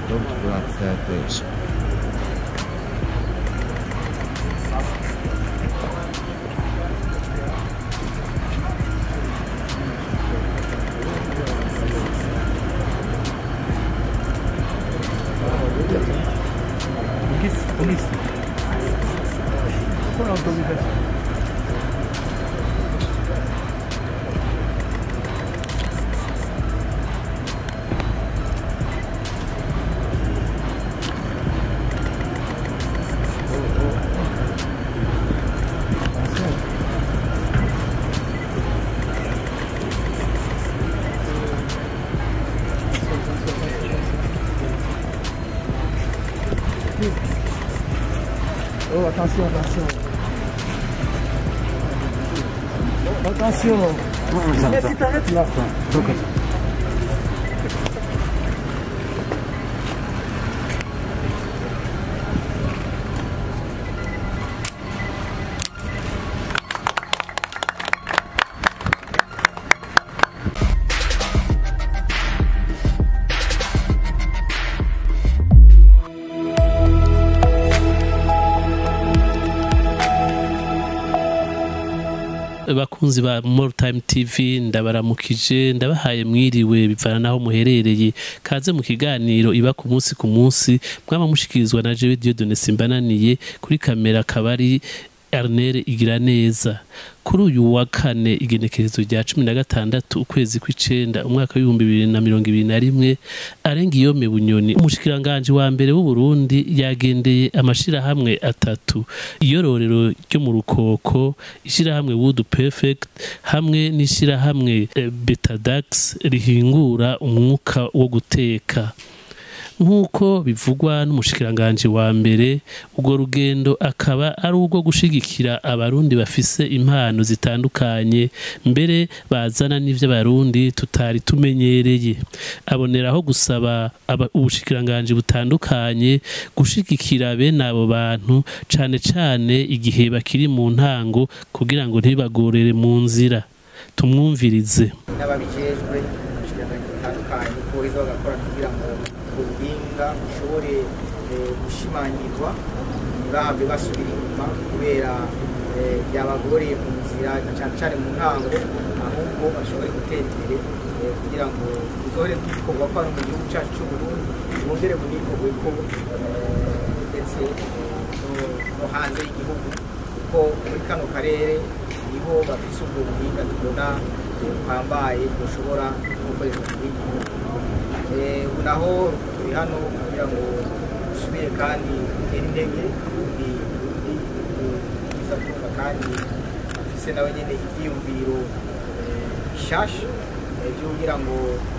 Don't go outside, please. Polis, polis. Con autorizzazione. Oh, attention, attention. Attention. Eh, tu t'arrêtes là. bakunzi ba More Time TV ndabaramukije ndabahaye mwiriwe bivana naho muherereye kaze mu kiganiro iba ku munsi ku munsi mwaba mushikirizwa na Jewe Dieudonne Simbananiye kuri kamera kabari Ernest Igiraneza kuri uyu wa kane igenekerezo rya cumi na gatandatu ukwezi kw'icenda umwaka w'ibihumbi bibiri na mirongo ibiri na rimwe arenga iyo bunyoni umushikiranganji wa mbere w'u Burundi yagendeye amashirahamwe atatu iyororero ryo mu rukoko ishirahamwe Wood Perfect hamwe n'ishirahamwe eh, Betadax rihingura umwuka wo guteka nk'uko bivugwa n'umushikiranganji wa mbere urwo rugendo akaba ari urwo gushigikira abarundi bafise impano zitandukanye mbere bazana n'ivyo abarundi tutari tumenyereye aboneraho gusaba aba- ubushikiranganji butandukanye gushigikira bene abo bantu cane cane igihe bakiri mu ntango kugira ngo ntibagorere mu nzira tumwumvirize n'ababijejwe ubushyikiranganji butandukanye boheza bagakora kugira ngo ubuhinga bushobore eh, gushimangirwa ntibahave basubira inyuma kubera eh, byabagoreye mu nzira na cyane cyane mu ntango ahubwo bashobore gutera imbere eh, kugira ngo buzohore bwikorwa ko ari mu gihugu cyacu cy'uburundi bwongere bunikorwe ko eh, ndetse eh, no- no hanze y'igihugu kuko muri kano karere niho bafise ubwo buhinga tubona eh, buhambaye bushobora gukoreshwa mu bindi bihugu Eh, ubu naho turi hano kugira ngo dusubire kandi dutere intege ubundi ubundi bwiza kumva kandi afise nawe nyine ibyiyumviro eh, bishasha eh, byo kugira ngo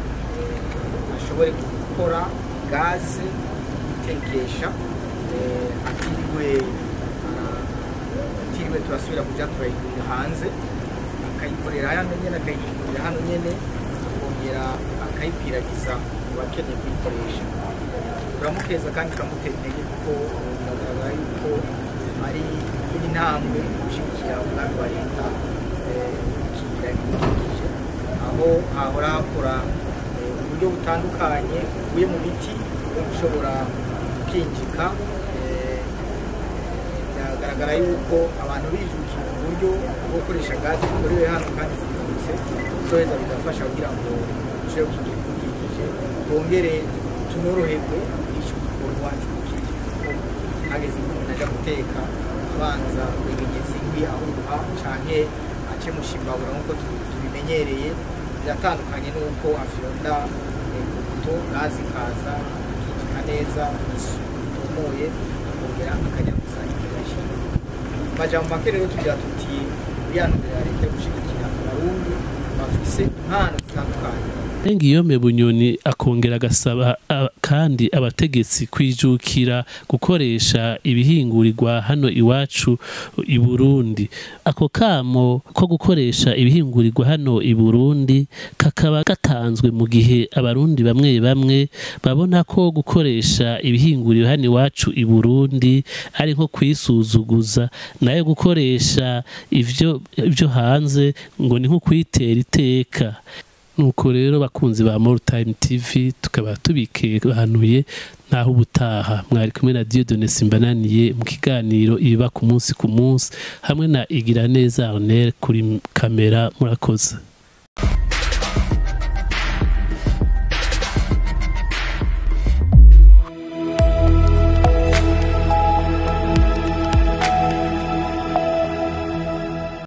eh, ashobore gukora gaze gutekesha eh, atiriwe ah, atiriwe turasubira kuja turayigurira hanze akayikorera hano nyene akayigurira hano nyene akongera akayikwiragiza mu bakeneye kuyikoresha turamukeza kandi turamutera intege kuko eh, biragaragara yuko ari iri ntambwe gushyigikira umugambi wa leta eh, gukingira ibidukikije aho hahora hakora eh, uburyo butandukanye buvuye mu biti bwo gushobora gukinjika eh, biragaragara yuko abantu bijukira uburyo bwo gukoresha gaze zikorewe hano kandi zihuse zoheza bigafasha kugira ngo dushobore gukingira ibidukikije twongere tunoroherwe icyo gikorwa iwacu gukikije kuko hageze igihe umuntu ajya guteka abanza kwegenyeza inkwi ahuha canke ace mushimbabura nk'uko tu- tubimenyereye biratandukanye n'uko afyonda eh, ku buto gaze ikaza akikika neza isuku itomoye akongera akajya gusa ikigashyira amajambo make rero tugira tuti uriyanurira leta yo gushigikira abarundi bafise impano zitandukanye Ngiyome Bunyoni akongera agasaba a- kandi abategetsi kwijukira gukoresha ibihingurirwa hano iwacu i Burundi. Ako kamo ko gukoresha ibihingurirwa hano i Burundi kakaba gatanzwe mu gihe abarundi bamwe bamwe babona ko gukoresha ibihinguriro hano iwacu i Burundi ari nko kwisuzuguza nayo gukoresha ivyo ivyo hanze ngo ni nko kwitera iteka nuko rero bakunzi ba More Time TV tukaba tubikebanuye naho ubutaha mwari kumwe na Dieudonne Simbananiye mu kiganiro iba ku munsi ku munsi hamwe na Igira neza Arnel kuri kamera murakoze